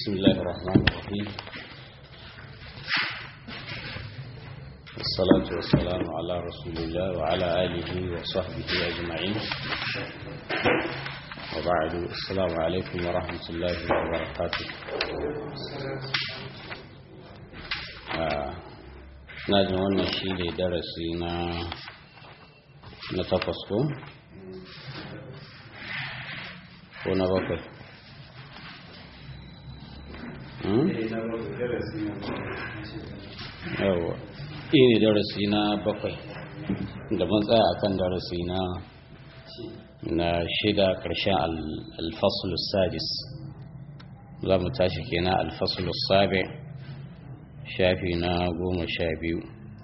بسم الله الرحمن الرحيم والصلاة والسلام على رسول الله وعلى آله وصحبه أجمعين وبعد السلام عليكم ورحمة الله وبركاته na jin wannan shi ne darasi na na takwas ko? ko na bakwai yawa ne darasi na bakwai da mun tsaya akan darasi na na shida ƙarshen alfasulus sadis za mu tashi kenan alfasulus sabi shafi na goma sha biyu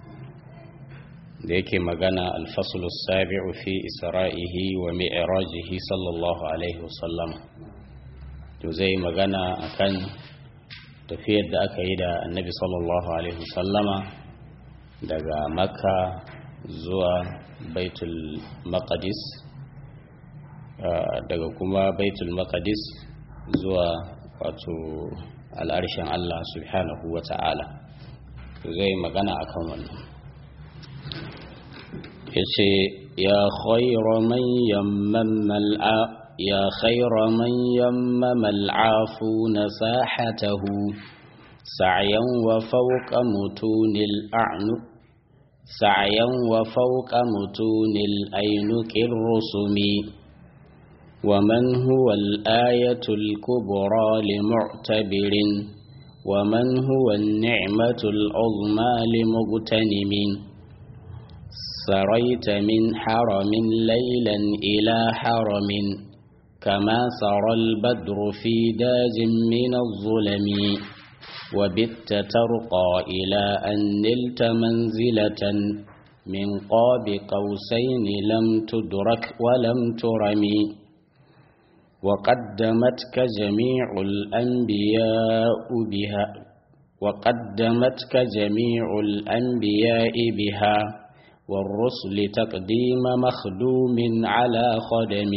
da yake magana alfasulus sabi'u fi isra'ihi wa mi'rajihi sallallahu alaihi wasallam to zai magana akan tafiyar da aka yi da annabi sallallahu alaihi wasallama daga makka zuwa baitul maqdis daga kuma baitul maqdis zuwa wato al'arshen Allah subhanahu wa ta'ala zai magana akan wannan ya ce ya khayra man yammama al'a ya khayra man yammama al'afu na sahatahu sa'yan wa fawqa mutunil a'nu sa'yan wa fawqa mutunil ainuqir rusumi ومن هو الآية الكبرى لمعتبر ومن هو النعمة العظمى لمغتنم سريت من حرم ليلا إلى حرم كما سرى البدر في داج من الظلم وبت ترقى إلى أن نلت منزلة من قاب قوسين لم تدرك ولم ترمي وقدمتك جميع الأنبياء بها وقدمتك جميع الأنبياء بها والرسل تقديم مخدوم على خدم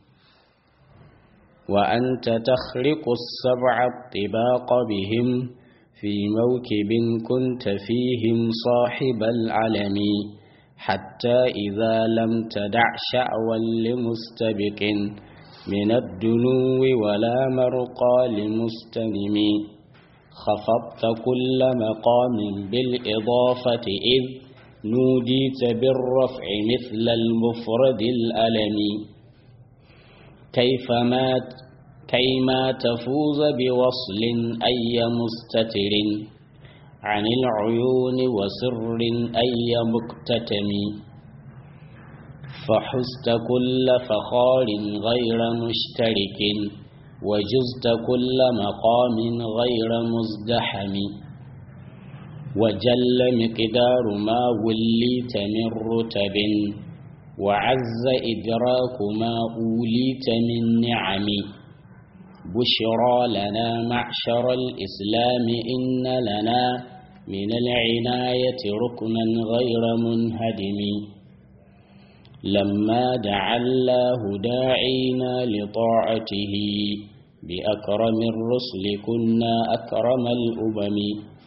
وأنت تخرق السبع الطباق بهم في موكب كنت فيهم صاحب العلم حتى إذا لم تدع شعوا لمستبق من الدنو ولا مرقى لمستلم خفضت كل مقام بالإضافة إذ نوديت بالرفع مثل المفرد الألم كيفما كيما تفوز بوصل أي مستتر عن العيون وسر أي مكتتم فحزت كل فخار غير مشترك وجزت كل مقام غير مزدحم وجل مقدار ما وليت من رتب وعز إدراك ما أوليت من نعم بشرى لنا معشر الإسلام إن لنا من العناية ركنا غير منهدم لما دعا الله داعينا لطاعته بأكرم الرسل كنا أكرم الأمم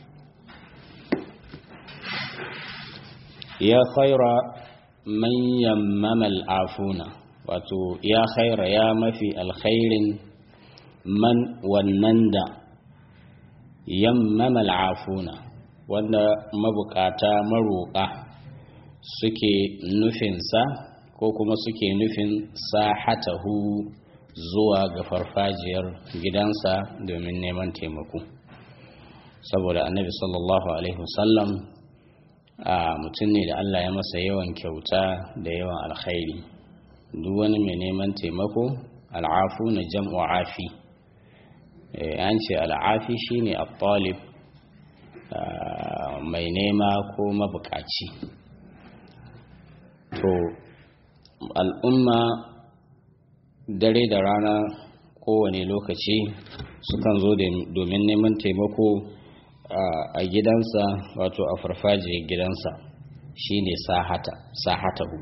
يا خير من يمم العافون wato ya khaira ya mafi alkhairin man wannan da yammama al'afuna wanda mabukata maroƙa suke nufinsa ko kuma suke nufin sahatahu zuwa ga farfajiyar gidansa domin neman taimako saboda annabi sallallahu alaihi wasallam a mutum ne da Allah ya masa yawan kyauta da yawan alkhairi duk wani mai neman taimako al'afu na jam'u afi an ce al'afi shine at-talib mai nema ko mabukaci to al'umma dare da rana kowane lokaci sukan zo domin neman taimako a gidansa wato a farfajiyar gidansa shine sahata sahatahu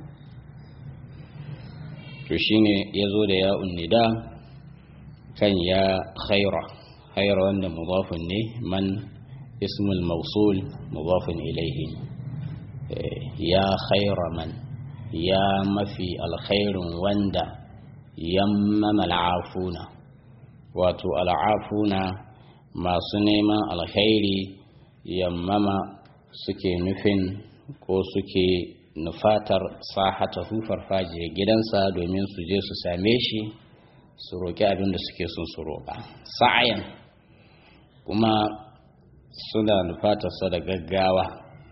to shine ya zo da ya unnida kan ya khaira khayra wanda mudafun ne man ismul mawsul mudafun ilayhi ya khayra man ya mafi alkhairun wanda yammama al'afuna wato al'afuna masu neman alkhairi yammama suke nufin ko suke nufatar sahata hufar fajiyar gidansa domin su je su same shi su roƙi abin da suke son su roƙa sa'ayan kuma suna nufatarsa da gaggawa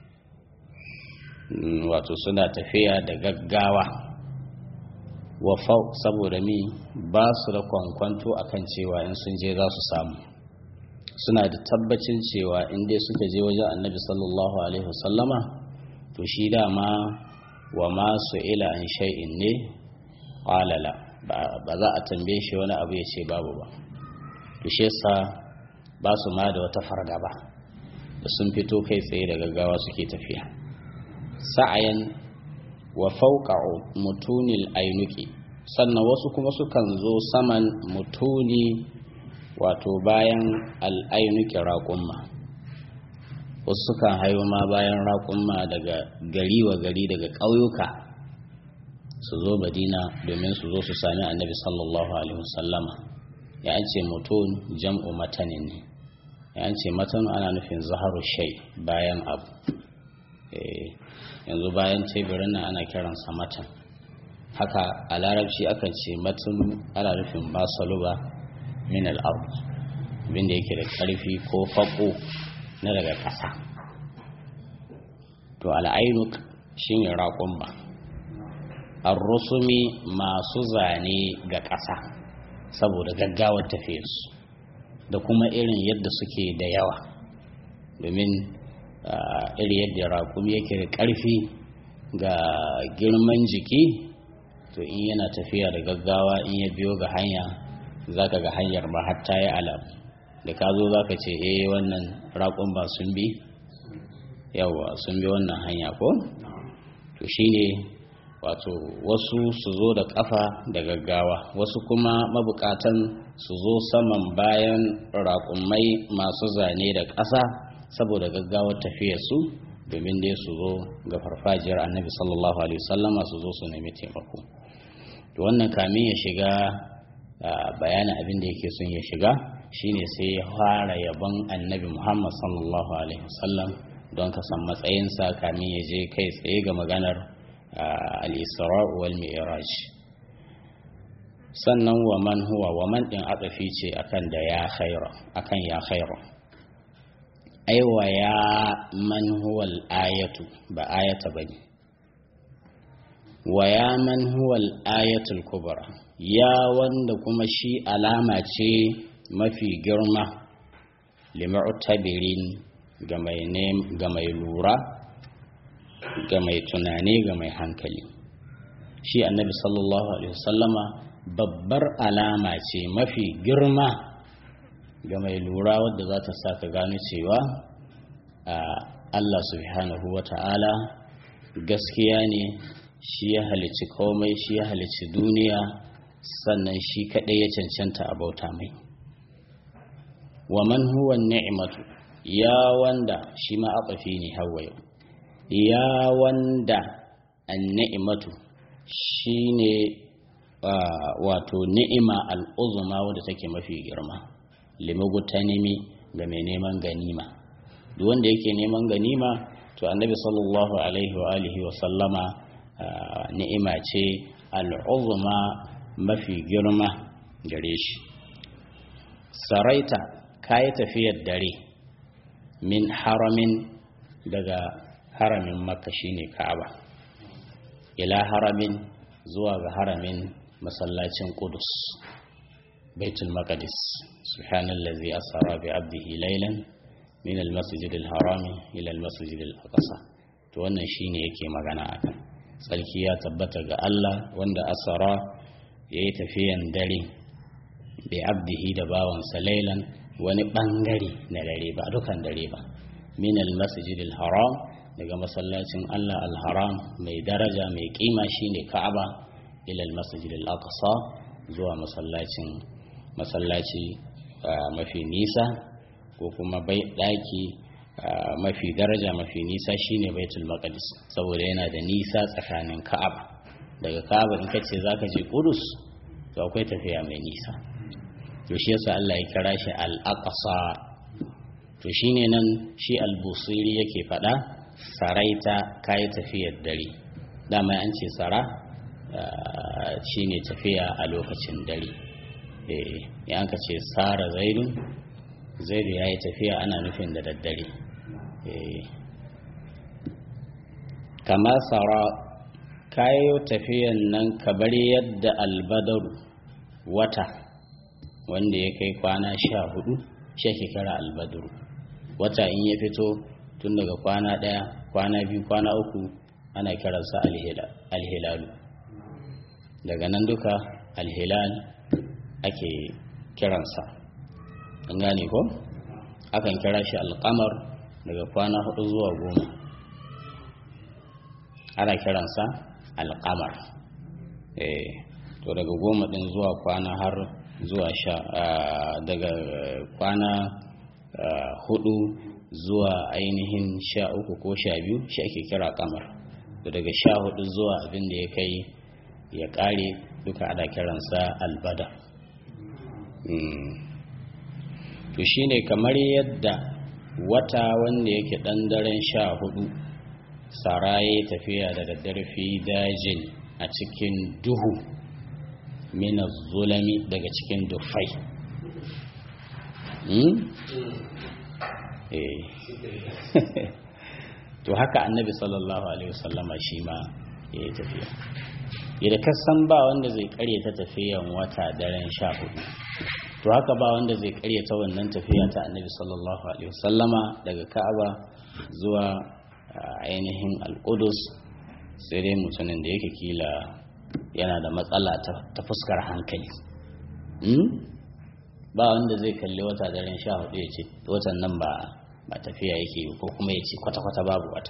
wato suna tafiya da gaggawa wafau saboda mi ba su da kwankwanto akan cewa in sun je za su samu suna da tabbacin cewa in dai suka je wajen annabi sallallahu alaihi wasallama to shi dama wa masu ila an shay'in ne qalala ba za a tambaye shi wani abu ya ce babu ba to shi yasa ba su ma da wata fargaba da sun fito kai tsaye da gaggawa suke tafiya sa'ayan wa fauqa mutunil ainuki sannan wasu kuma sukan zo saman mutuni wato bayan al'ainuki raƙumma wasu sukan hayo ma bayan raƙumma daga gari wa gari daga ƙauyuka su zo madina domin su zo su sami annabi sallallahu alaihi wasallama ya ce mutun jam'u matanin ne ya ce matan ana nufin zaharu shai bayan abu yanzu bayan teburin nan ana kiransa matan haka a larabci akan ce matan ana nufin basaluba min al'ard abinda yake da ƙarfi ko faƙo na daga ƙasa to al'ainuk shine raƙon ba rusumi masu zane ga ƙasa saboda gaggawar tafiyarsu da kuma irin yadda suke da yawa domin iri yadda raƙumi yake da ƙarfi ga girman jiki to in yana tafiya da gaggawa in ya biyo ga hanya za ka ga hanyar ba hatta ya alam da ka zo za ka ce eh wannan raƙon ba sun bi yawa sun bi wannan hanya ko to shine wato wasu su zo da ƙafa da gaggawa wasu kuma mabukatan su zo saman bayan raƙumai masu zane da ƙasa saboda gaggawar tafiyarsu domin dai su zo ga farfajiyar annabi sallallahu alaihi wasallama su zo su nemi taimako to wannan kamin ya shiga bayanin abin da yake son ya shiga shine sai ya fara yabon annabi muhammad sallallahu alaihi wasallam don ka san matsayinsa kamin ya je kai tsaye ga maganar al-isra wal mi'raj sannan wa man huwa wa man din atsafi ce akan da ya khaira akan ya khaira aiwa ya man huwa al-ayatu ba ayata bane wa ya man huwa al-ayatul kubra ya wanda kuma shi alama ce mafi girma limu'tabirin ga mai ga mai lura ga mai tunani ga mai hankali shi annabi sallallahu alaihi wasallama babbar alama ce mafi girma ga mai lura wadda za ta sa ka gano cewa Allah subhanahu wa ta'ala gaskiya ne shi ya halici komai shi ya halici duniya sannan shi kaɗai ya cancanta a bauta mai wa man huwa ni'matu ya wanda shi ma aƙafi ne hawaye ya wanda an ni'matu shi ne wato ni'ima al'uzuma wadda take mafi girma limugutanimi ga mai neman ganima duk wanda yake neman ganima to annabi sallallahu alaihi wa alihi wa sallama ni'ima ce al'uzuma mafi girma gare shi saraita kayi tafiyar dare min haramin daga haramin makka shine ka'aba ila haramin zuwa ga haramin masallacin Qudus Baitul Maqdis subhanallazi asra bi 'abdihi laylan min al-masjid al-haram ila al-masjid al-aqsa to wannan shine yake magana akan sarki ya tabbata ga Allah wanda asara yayi tafiyan dare bi 'abdihi da bawansa laylan wani bangare na dare ba dukan dare ba min al-masjid al-haram daga masallacin Allah al-haram mai daraja mai kima shine Ka'aba ila al-masjid al-aqsa zuwa masallacin masallaci mafi nisa ko kuma bai daki mafi daraja mafi nisa shine baitul maqdis saboda yana da nisa tsakanin ka'aba daga ka'aba in kace zaka je kudus to akwai tafiya mai nisa to shi yasa Allah ya kira shi al-aqsa to shine nan shi al-busiri yake fada saraita kai tafiyar dare dama an ce sara shine tafiya a lokacin dare eh ya ka ce sara zaidun zaidu ya yi tafiya ana nufin da daddare kama tsara kayo tafiyan nan kabar yadda albadaru wata wanda ya kai kwana sha hudu shi ake kira albadaru wata in ya fito tun daga kwana daya kwana biyu kwana uku ana kiransa alhilalu daga nan duka alhilal ake kiransa an gane ko akan kira shi alkamar daga kwana hudu zuwa goma ana kiransa alkamar eh to daga goma din zuwa kwana har zuwa sha daga kwana hudu zuwa ainihin sha uku ko sha biyu shi ake kira kamar to daga sha hudu zuwa abin da ya kai ya kare duka ana kiransa albada to shine kamar yadda wata wanda yake ɗan daren sha hudu saraye tafiya da daddare fi dajin a cikin duhu mina zulami daga cikin dufai to haka annabi sallallahu alaihi wasallama shi ma ya yi tafiya yadda kasan ba wanda zai karyata tafiyan wata daren sha hudu to haka ba wanda zai karyata wannan tafiya ta annabi sallallahu alaihi wasallama daga ka'aba zuwa ainihin al'udus sai dai mutumin da yake kila yana da matsala ta fuskar hankali ba wanda zai kalli wata daren sha hudu ya ce watan nan ba ba tafiya yake ko kuma ya ce kwata-kwata babu wata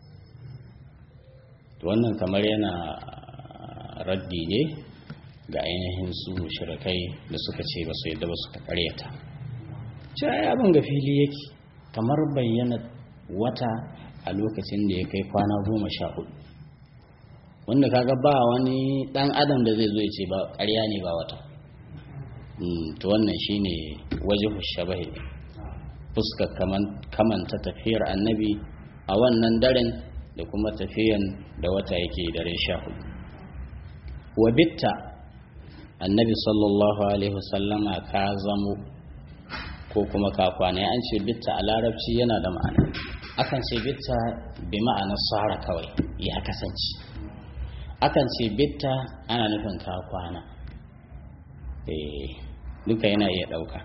wannan kamar yana raddi ne ga ainihin su shirikai da suka ce ba su yadda ba suka karyata ce ai abin ga fili yake kamar bayyana wata a lokacin da ya kai kwana goma sha hudu wanda kaga ba wani dan adam da zai zo ya ce ba karya ne ba wata to wannan shine waje shabahi fuskar kamanta tafiyar annabi a wannan daren da kuma tafiyan da wata yake dare sha hudu wa bitta annabi sallallahu alaihi wasallama ka zamo ko kuma ka kwana an ce bitta a larabci yana da ma'ana akan ce bitta bi ma'anar sara kawai ya kasance akan ce bitta ana nufin ka kwana duka yana iya ɗauka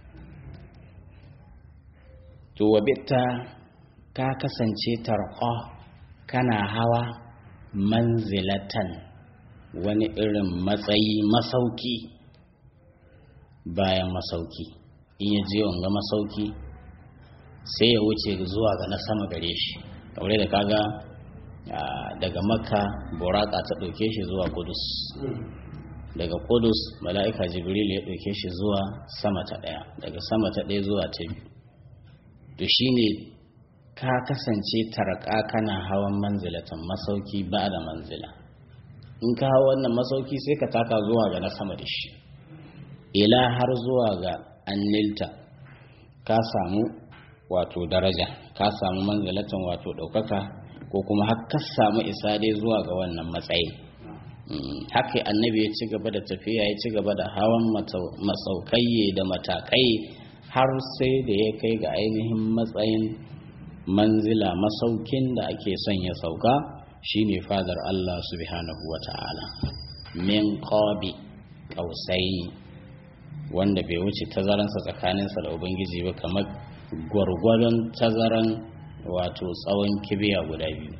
to wa bitta ka kasance tarqa kana hawa manzilatan wani irin matsayi masauki bayan masauki in ya je wanga masauki sai ya wuce zuwa ga na sama gare shi kamar da kaga daga makka buraka ta ɗauke shi zuwa kudus daga kudus mala'ika jibril ya ɗauke shi zuwa sama ta ɗaya daga sama ta ɗaya zuwa ta biyu to shine ka kasance tarka kana hawan manzilatan masauki ba da manzila in ka hawa wannan masauki sai ka taka zuwa ga na sama da shi ila har zuwa ga annilta ka samu wato daraja ka samu manzilatan wato ɗaukaka ko kuma har ka samu isa dai zuwa ga wannan matsayi haka annabi ya ci gaba da tafiya ya ci gaba da hawan masaukai da matakai har sai da ya kai ga ainihin matsayin manzila masaukin da ake son ya sauka shine fadar Allah subhanahu wa ta'ala min qabi qausai wanda bai wuce tazaransa tsakaninsa da ubangiji ba kamar gwargwadon tazaran wato tsawon kibiya guda biyu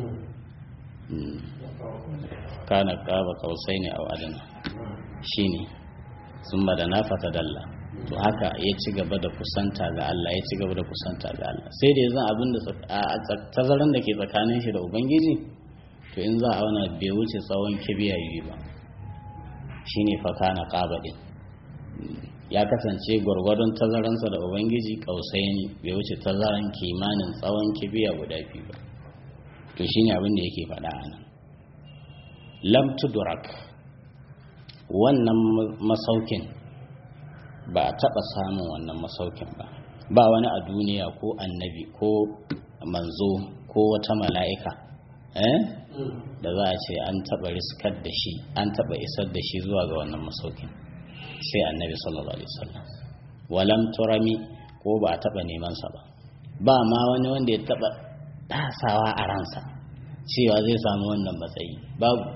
kana qaba qausai ne au adana shine sun da na fata dalla to haka ya ci gaba da kusanta ga Allah ya ci gaba da kusanta ga Allah sai da yanzu abin da tazaran da ke tsakanin shi da ubangiji to in za a auna bai wuce tsawon kibiya yi ba shine fa kana qaba din ya kasance gwargwadon tazaransa da ubangiji kausai ne bai wuce tazaran kimanin tsawon kibiya guda biyu ba to shine abin da yake faɗa a nan lam tudrak wannan masaukin ba a taɓa samun wannan masaukin ba ba wani a duniya ko annabi ko manzo ko wata mala'ika eh da za a ce an taɓa riskar da shi an taɓa isar da shi zuwa ga wannan masaukin sai annabi sallallahu alaihi wasallam walam turami ko ba a taɓa neman sa ba ba ma wani wanda ya taɓa tasawa a ransa cewa zai samu wannan matsayi babu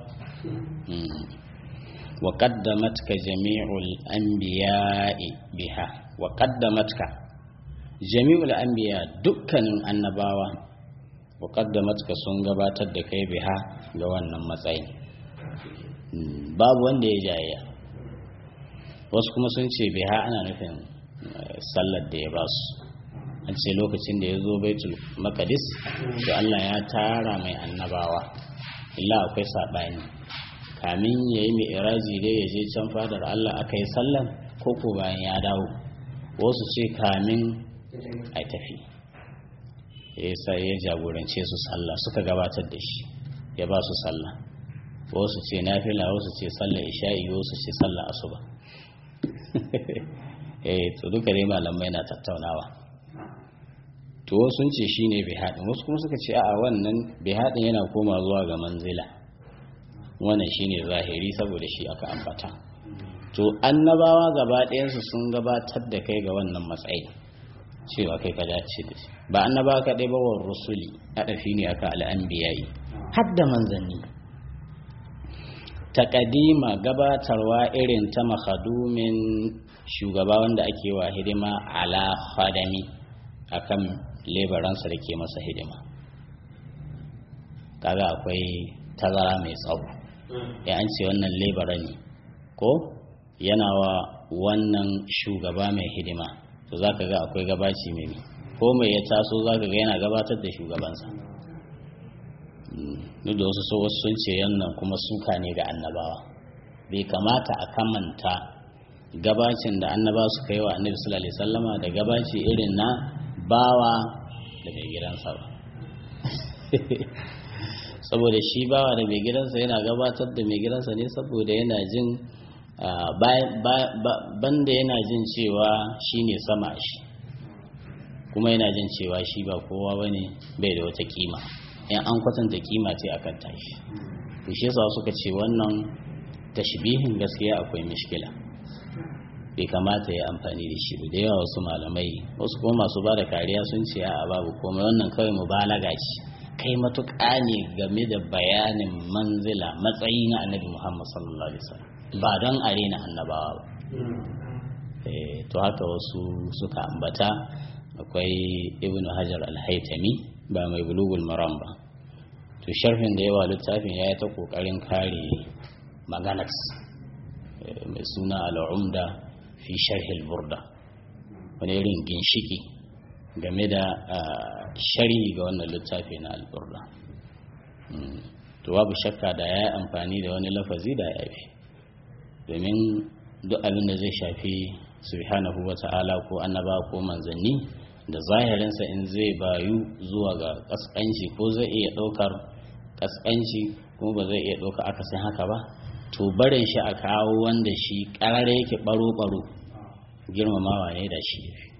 wa qaddamatka jami'ul anbiya'i biha wa qaddamatka jami'ul anbiya dukkanin annabawa wa qaddamatka sun gabatar da kai biha ga wannan matsayi babu wanda ya jayayya wasu kuma sun ce biha ana nufin sallar da ya basu an ce lokacin da ya zo baitul makadis to Allah ya tara mai annabawa illa akwai saɓani kamin ya yi mai iraji dai ya je can fadar Allah aka yi sallan ko ko bayan ya dawo wasu ce kamin a tafi ya sai ya jagorance su sallah suka gabatar da shi ya ba su sallah wasu ce nafila wasu ce sallah isha'i wasu ce sallah asuba eh to duka dai malamai na tattaunawa to sun ce shi ne bihadin wasu kuma suka ce a wannan bihadin yana koma zuwa ga manzila wannan shi ne zahiri saboda shi aka ambata to annabawa gaba ɗayansu sun gabatar da kai ga wannan matsayi cewa kai ka dace da shi ba annaba ka ɗaya ba wa rusuli a ɗafi ne aka al'anbiyayi har da manzanni taƙadima gabatarwa irin ta makadumin shugaba wanda ake wa hidima ala khadami akan lebaransa da ke masa hidima kaga akwai tazara mai tsawo ya an ce wannan lebara ne ko yana wa wannan shugaba mai hidima to za ka ga akwai gabaci mai ko mai ya taso za ka ga yana gabatar da shugabansa duk da wasu wasu sun ce yannan kuma suka ne ga annabawa bai kamata a kamanta gabacin da annaba suka yi wa annabi sallallahu alaihi wasallama da gabaci irin na bawa da mai gidansa ba saboda shi bawa da mai gidansa yana gabatar da mai gidansa ne saboda yana jin banda yana jin cewa shi ne sama shi kuma yana jin cewa shi ba kowa ba ne bai da wata kima in an kwatanta kima ce akan tashi to shi yasa suka ce wannan tashbihin gaskiya akwai mishkila bai kamata ya amfani da shi da yawa wasu malamai wasu kuma masu ba da kariya sun ce a babu komai wannan kawai mubalaga ce kai matuƙa ne game da bayanin manzila matsayi na annabi muhammad sallallahu alaihi wasallam ba don a rena annabawa ba to haka wasu suka ambata akwai ibn hajar al-haitami ba mai bulugul maram ba to sharhin da yawa littafin ya yi ta ƙoƙarin kare maganas mai suna al'umda fi sharhil burda wani irin ginshiki game da sharhi ga wannan littafi na alburda to babu shakka da ya yi amfani da wani lafazi da ya fi domin duk abin da zai shafi subhanahu wa ta'ala ko annaba ko manzanni da zahirinsa in zai bayu zuwa ga kaskanci ko zai iya ɗaukar kaskanci kuma ba zai iya ɗauka akasin haka ba to barin shi a kawo wanda shi ƙarare yake ɓaro-ɓaro girmamawa ne da shi ya fi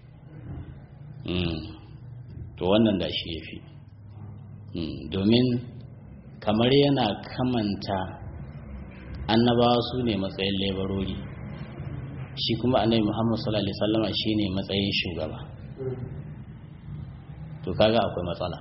to wannan da shi ya fi domin kamar yana kamanta annabawa su ne matsayin lebarori shi kuma annabi muhammad sallallahu alaihi wasallama shi ne matsayin shugaba to kaga akwai matsala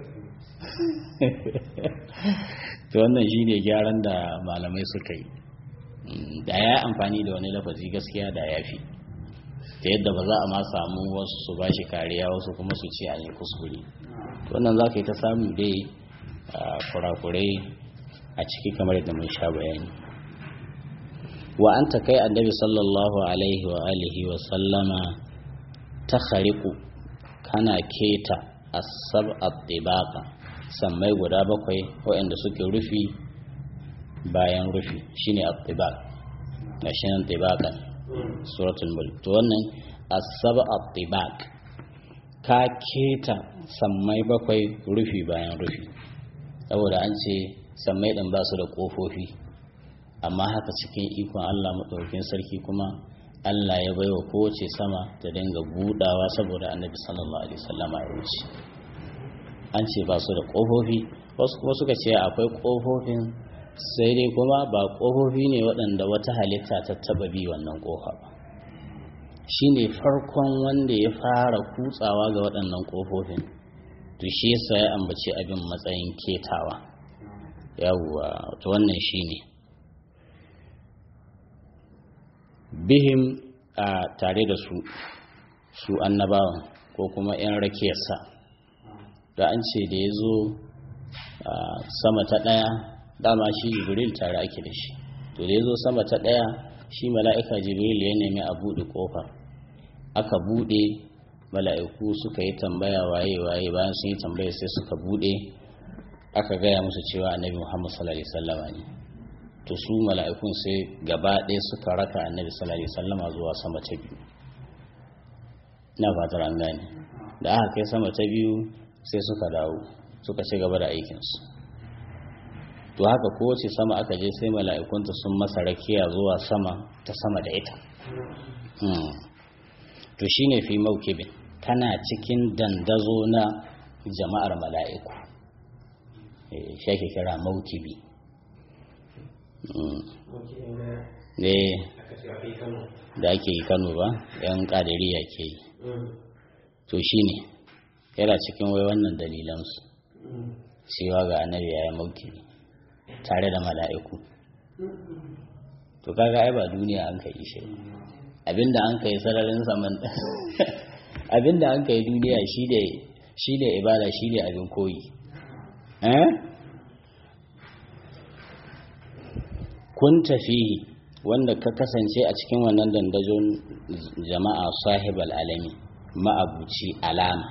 to wannan shi ne gyaran da malamai suka yi da ya amfani da wani lafazi gaskiya da ya fi ta yadda ba za a ma samu wasu su ba shi kariya wasu kuma su ce a yi kuskure wannan za ka yi ta samu dai kurakurai a ciki kamar yadda mun sha bayani wa an ta kai annabi sallallahu alaihi wa alihi wa sallama ta khariku kana keta asab at-tibaqa sammai guda bakwai waɗanda suke rufi bayan rufi shine at-tibaq gashi nan tibaqan suratul mulk to wannan as-sab'a tibaq ka keta sammai bakwai rufi bayan rufi saboda an ce sammai din ba su da kofofi amma haka cikin ikon Allah madaukakin sarki kuma Allah ya baiwa kowace sama ta dinga budawa saboda annabi sallallahu alaihi wasallama ya wuce an ce ba su da kofofi wasu kuma suka ce akwai kofofin sai dai kuma ba kofofi ne waɗanda wata halitta ta taba bi wannan kofa ba shi ne farkon wanda ya fara kutsawa ga waɗannan kofofin to shi yasa ya ambaci abin matsayin ketawa yawwa to wannan shi ne bihim a tare da su su annabawan ko kuma 'yan rakiyarsa da an ce da ya zo sama ta ɗaya dama shi jibril tare ake da shi to da ya zo sama ta ɗaya shi mala'ika jibril ya nemi a buɗe ƙofar aka buɗe mala'iku suka yi tambaya waye waye bayan sun yi tambaya sai suka buɗe aka gaya musu cewa annabi muhammad sallallahu alaihi wasallama ne to su mala'ikun sai gaba ɗaya suka raka annabi sallallahu alaihi wasallama zuwa sama ta biyu ina fatar an gane da aka kai sama ta biyu sai suka dawo suka ci gaba da aikinsu to haka kowace sama aka je sai mala'ikunta sun masa rakiya zuwa sama ta sama da ita to shine fi maukibin tana cikin dandazo na jama'ar mala'iku shi ake kira maukibi ne da ake yi kano ba yan kadiriya ke yi to shine yana cikin wai wannan dalilansu cewa ga annabi ya yi maukibi tare da mala'iku to kaga ai ba duniya an kai shi abinda an kai sararin saman abinda an kai duniya shi ne ibada shi ne abin koyi kun tafihi wanda ka kasance a cikin wannan dandajon jama'a sahibal alami ma'abuci alama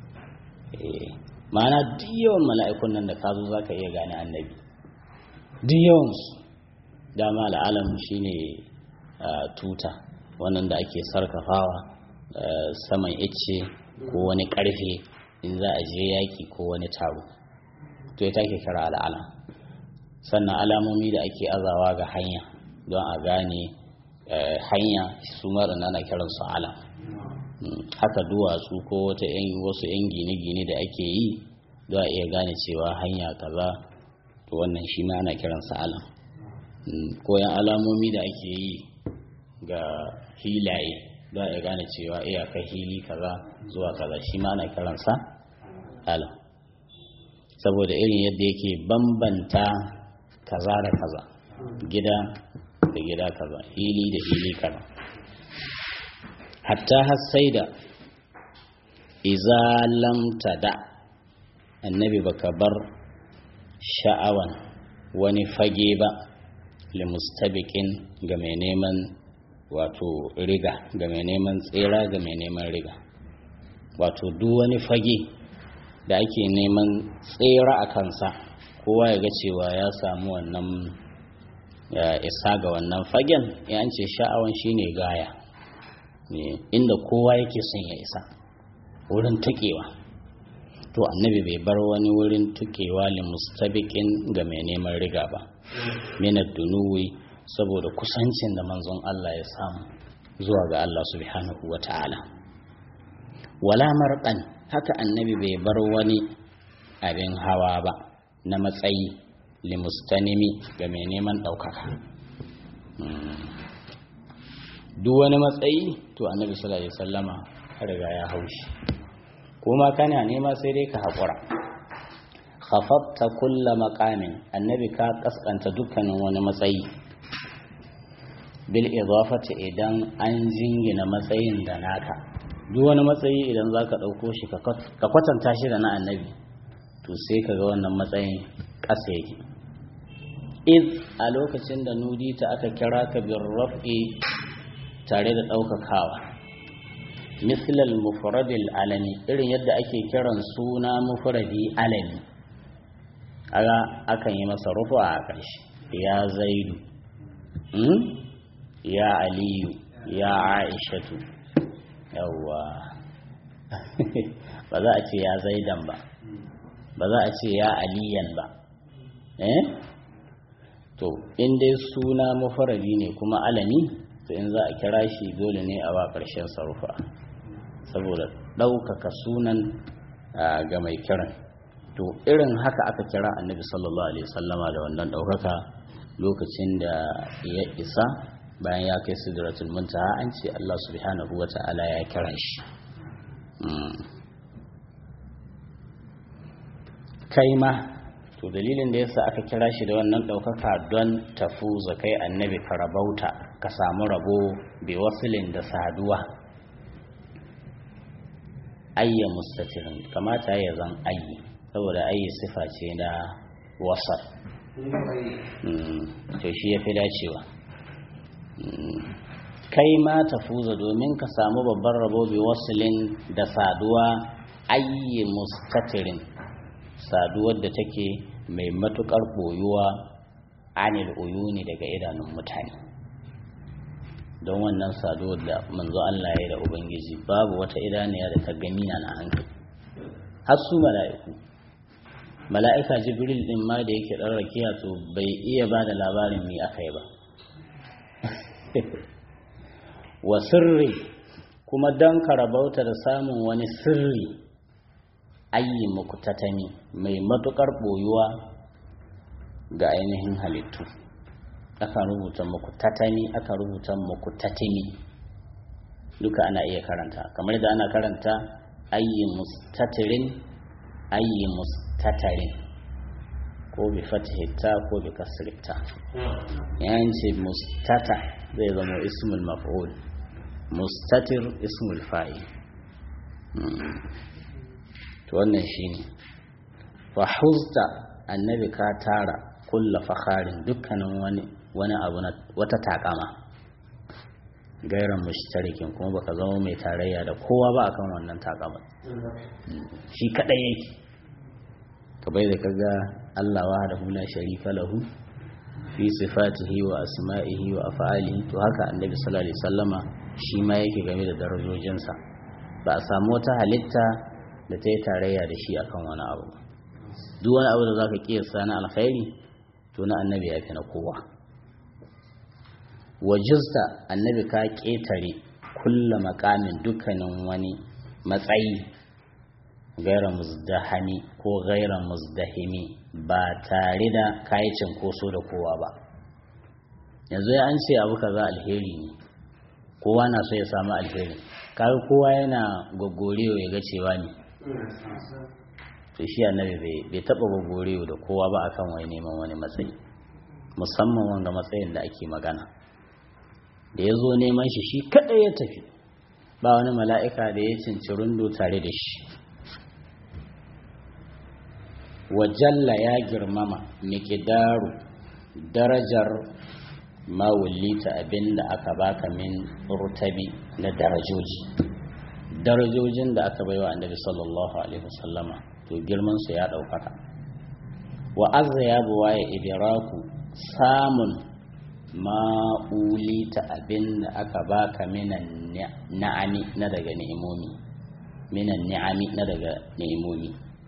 ma'ana duk yawan mala'ikun nan da ka zo za ka iya gane annabi duk yawansu dama al'alam shine tuta wannan da ake sarkafawa saman ice ko wani karfe in za a je yaki ko wani taro to ita ke kira al'alam sannan alamomi da ake azawa ga hanya don a gane hanya su marana na kiransu alam haka duwatsu ko wata wasu 'yan gine-gine da ake yi don a iya gane cewa hanya kaza to wannan shi ma ana kiransa alam koyan alamomi da ake yi ga hilaye don a gane cewa iyaka hili kaza zuwa kaza shi ma ana kiransa alam saboda irin yadda yake bambanta kaza da kaza gida da gida kaza hili da hili kaza hatta har sai da iza lam tada annabi baka bar sha'awan wani fage ba limustabiqin ga mai neman wato riga ga mai neman tsira ga mai neman riga wato duk wani fage da ake neman tsira a kansa kowa ya ga cewa ya samu wannan isa ga wannan fagen ya ce sha'awan shine gaya inda kowa yake son ya isa wurin tukewa to annabi bai bar wani wurin tukewa li mustabiqin ga mai neman riga ba minad dunuwi saboda kusancin da manzon Allah ya samu zuwa ga Allah subhanahu wata'ala wala marqan haka annabi bai bar wani abin hawa ba na matsayi li mustanimi ga mai neman ɗaukaka duk wani matsayi to annabi sallallahu alaihi wasallama riga ya haushi kuma kana nema sai dai ka haƙura khafafta kulla maqamin annabi ka kaskanta dukkanin wani matsayi bil idafati idan an jingina matsayin da naka duk wani matsayi idan zaka dauko shi ka kwatanta shi da na annabi to sai ka ga wannan matsayin ƙasa yake id a lokacin da nudita aka kira ka bin raf'i tare da ɗaukakawa mislal mufradil alami irin yadda ake kiran suna mufradi alami aga akan yi masa rufu a ƙarshe ya zaidu ya aliyu ya aishatu yawwa ba za a ce ya zaidan ba ba za a ce ya aliyan ba eh to in dai suna mafarari ne kuma alami to in za a kira shi dole ne a ba ƙarshen sarufa saboda ɗaukaka sunan ga mai kiran to irin haka aka kira annabi sallallahu alaihi wasallama da wannan ɗaukaka lokacin da ya isa bayan ya kai sidratul muntaha an ce Allah subhanahu wata'ala ya kira shi kai ma to dalilin da yasa aka kira shi da wannan ɗaukaka don tafuza kai annabi ka rabauta ka samu rabo bi wasilin da saduwa ayya mustatirin kamata ya zan ayi saboda ayi sifa ce na wasar to shi ya fi dacewa kai ma tafuza domin ka samu babban rabo bi wasilin da saduwa ayyi mustatirin saduwar da take mai matukar boyuwa anil uyuni daga idanun mutane don wannan saduwar da manzo Allah ya da ubangiji babu wata idaniya da ta gani na hankali har su mala'iku mala'ika jibril din ma da yake dan rakiya to bai iya ba da labarin me aka yi ba wa sirri kuma dan karabauta da samun wani sirri ayi mukutatani mai matukar boyuwa ga ainihin halittu aka rubuta mukutatani aka rubuta mukutatini duka ana iya karanta kamar da ana karanta ayi mustatirin ayi mustatarin ko bi fatihita ko bi kasrita yan ce mustata zai zama ismul maf'ul mustatir ismul fa'il to wannan shine fa huzta annabi ka tara kulla fakharin dukkanin wani wani abu na wata takama gairan mushtarikin kuma baka zama mai tarayya da kowa ba akan wannan takama shi kadai yake ka bai da kaga Allah wahdahu la sharika lahu fi sifatihi wa asma'ihi wa af'alihi to haka annabi sallallahu alaihi wasallama shi ma yake game da darajojinsa ba a samu wata halitta da ta yi tarayya da shi akan wani abu duk wani abu da zaka kiyasta na alkhairi to na annabi ya fi na kowa wajista annabi ka ƙetare kulla makamin dukkanin wani matsayi gaira muzdahami ko gaira muzdahimi ba tare da kayi cinkoso da kowa ba yanzu ya an ce abu kaza alheri ne kowa na so ya samu alheri kaga kowa yana goggorewa ya ga cewa ne to shi annabi bai taba goggorewa da kowa ba akan wai neman wani matsayi musamman wanga matsayin da ake magana da ya zo neman shi shi kaɗai ya tafi ba wani mala'ika da ya cinci rundo tare da shi wajalla ya girmama mikidaru darajar mawulita abin da aka baka min rutabi na darajoji darajojin da aka baiwa annabi sallallahu alaihi wasallama to girmansu ya ɗaukaka wa azza ya buwa ya idiraku samun ma'ulita abin da aka baka minan na'ami na daga ni'imomi minan ni'ami na daga ni'imomi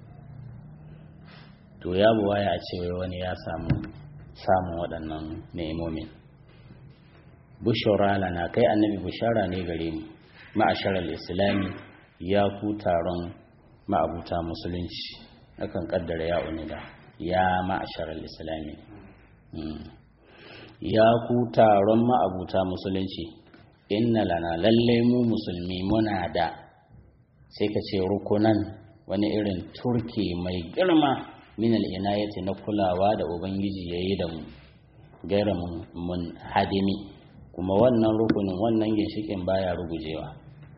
to ya buwa ya ce wai wani ya samu samun waɗannan ni'imomin bushara lana kai annabi bushara ne gare mu ma'asharar islami ya ku taron ma'abuta musulunci akan kaddara ya unida ya ma'asharar islami ya ku taron ma'abuta musulunci inna lana lallai mu musulmi muna da sai ka ce rukunan wani irin turke mai girma min al'inayati na kulawa da ubangiji ya yi da mu gaira mun hadimi kuma wannan rukunin wannan ginshikin baya rugujewa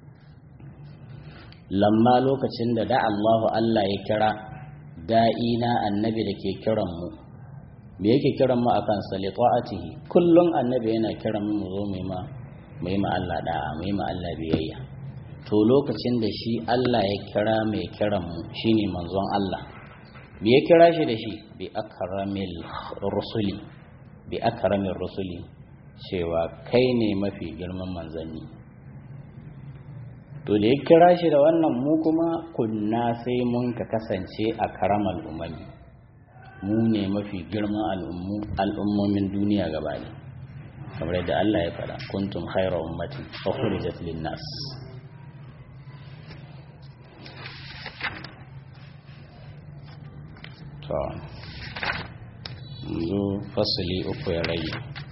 lamma lokacin da da Allahu Allah ya kira da'ina annabi da ke kiran mu me yake kiran mu akan salitu'atihi kullum annabi yana kiran mu mu zo mu ma mu yi ma Allah da'a mu yi ma Allah biyayya to lokacin da shi Allah ya kira mai kiran mu shine manzon Allah me ya kira shi da shi bi akramil rusuli bi akramil rusuli cewa kai ne mafi girman manzanni to da ya kira shi da wannan mu kuma kunna sai mun ka kasance a karamal umami mu ne mafi girman al'ummomin duniya gaba ne kamar yadda Allah ya faɗa kuntum khaira ummati ukhrijat lin nas to yanzu fasali uku ya rage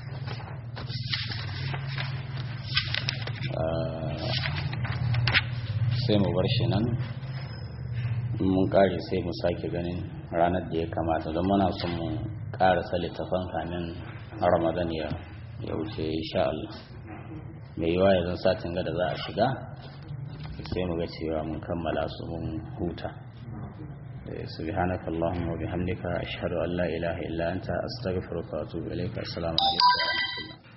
sai mu bar shi nan mun kare sai mu sake ganin ranar da ya kamata don muna son mu karasa littafan kamin ramadan ya wuce insha Allah mai yiwa ya zan satin gada za a shiga sai mu ga cewa mun kammala su mun huta سبحانك اللهم وبحمدك أشهد أن لا إله إلا أنت أستغفرك وأتوب إليك السلام عليكم